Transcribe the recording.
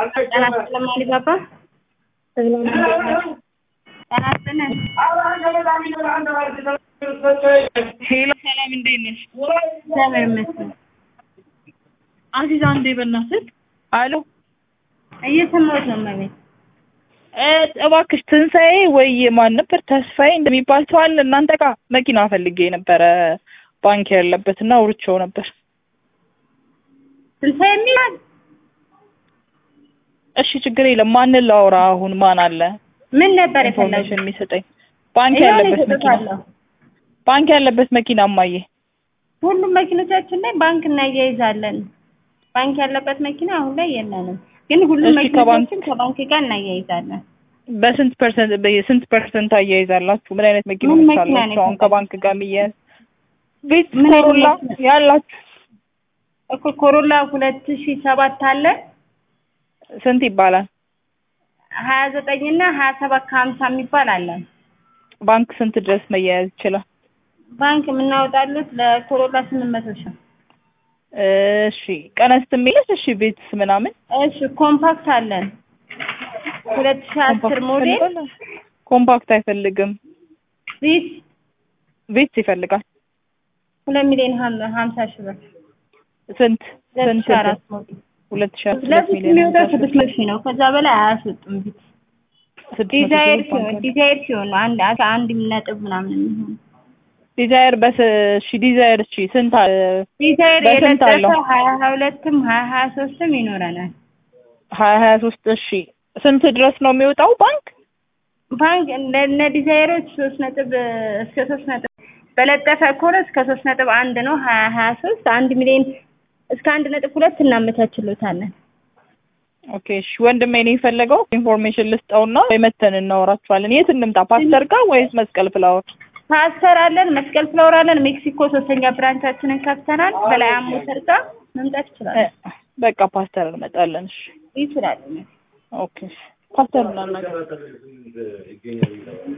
ጤና ይስጥልኝ አሊባባ። ጤና ይስጥልኝ። ሄሎ ሰላም፣ እንዴት ነሽ? እግዚአብሔር ይመስገን። አዚዛ እንዴ በእናትህ። አሎ እየሰማሁት ነው እመቤት። እ እባክሽ ትንሣኤ ወይ ማን ነበር ተስፋዬ እንደሚባል ሰው አለ እናንተ ጋር? መኪና ፈልጌ ነበረ ባንክ ያለበት እና አውርቼው ነበር። ትንሣኤ የሚላል እሺ ችግር የለም። ማንን ላውራ አሁን? ማን አለ ምን ነበር ኢንፎርሜሽን የፈለጉት? የሚሰጠኝ? ባንክ ይኸው ያለበት መኪና እሰጥሃለሁ። ባንክ ያለበት መኪና እማዬ። ሁሉም መኪኖቻችን ላይ ባንክ እናያይዛለን። ባንክ ያለበት መኪና አሁን ላይ የለንም፣ ግን ሁሉም እሺ፣ ከባንክ- መኪኖቻችን ከባንክ ጋር እናያይዛለን። በስንት ፐርሰንት በስንት ፐርሰንት አያይዛላችሁ? ምን አይነት ምን መኪኖች መኪና ነው አላችሁ? አሁን የፈለግሽው? ከባንክ ጋር የሚያያዝ ቤት ምን አይነት ኮሮላ መኪና? ያላችሁ እኮ ኮሮላ ሁለት ሺህ ሰባት አለ ስንት ይባላል? ሀያ ዘጠኝ እና ሀያ ሰባት ከሀምሳ የሚባል አለ። ባንክ ስንት ድረስ መያያዝ ይችላል? ባንክ የምናወጣሉት ለኮሮላ ስምንት መቶ ሺህ እሺ ቀነስ የሚልስ እሺ ቤትስ ምናምን እሺ ኮምፓክት አለን ሁለት ሺህ አስር ኮምፓክት ሞዴል ይፈልጋል? ኮምፓክት አይፈልግም። ቢስ ቤትስ ይፈልጋል። ሁለት ሚሊዮን ሀም- ሀምሳ ሺህ ብር ስንት ሁለት ስንት ሺህ አራት ሞዴል ሁለት ሺህ ሁለት ለፊት ሚሊዮን የሚወጣው ሀምሳ ሺህ ስድስት መቶ ሺህ ነው። ከዛ በላይ አያስወጡም። ቢት ስድስት መቶ ዲዛይር ሺህ ባንክ ሲሆን አለ። ዲዛይር ሲሆን ነው አንድ አስራ አንድ ነጥብ ምናምን የሚሆን ዲዛይር በስ እሺ ዲዛይር እሺ ስንት አ- ዲዛይር በስንት አለው? የለጠፈው ሀያ ሀያ ሁለትም ሀያ ሀያ ሶስትም ይኖረናል። ሀያ ሀያ ሶስት እሺ ስንት ድረስ ነው የሚወጣው ባንክ? ባንክ ለነ ዲዛይሮች ሶስት ነጥብ እስከ ሶስት ነጥብ በለጠፈ ከሆነ እስከ ሶስት ነጥብ አንድ ነው። ሀያ ሀያ ሶስት አንድ ሚሊዮን እስከ አንድ ነጥብ ሁለት እናመቻችሎታለን። ኦኬ እሺ ወንድሜ ነው የፈለገው ኢንፎርሜሽን ልስጠውና ወይ መተን እናወራችኋለን። የት እንምጣ? ፓስተር ጋር ወይስ መስቀል ፍላወር? ፓስተር አለን፣ መስቀል ፍላወር አለን፣ ሜክሲኮ ሶስተኛ ብራንቻችንን ከፍተናል። በላይ ሞተር ጋር መምጣት ይችላል እ፣ በቃ ፓስተር እንመጣለን። እሺ ይችላል። ኦኬ ፓስተር እናናገር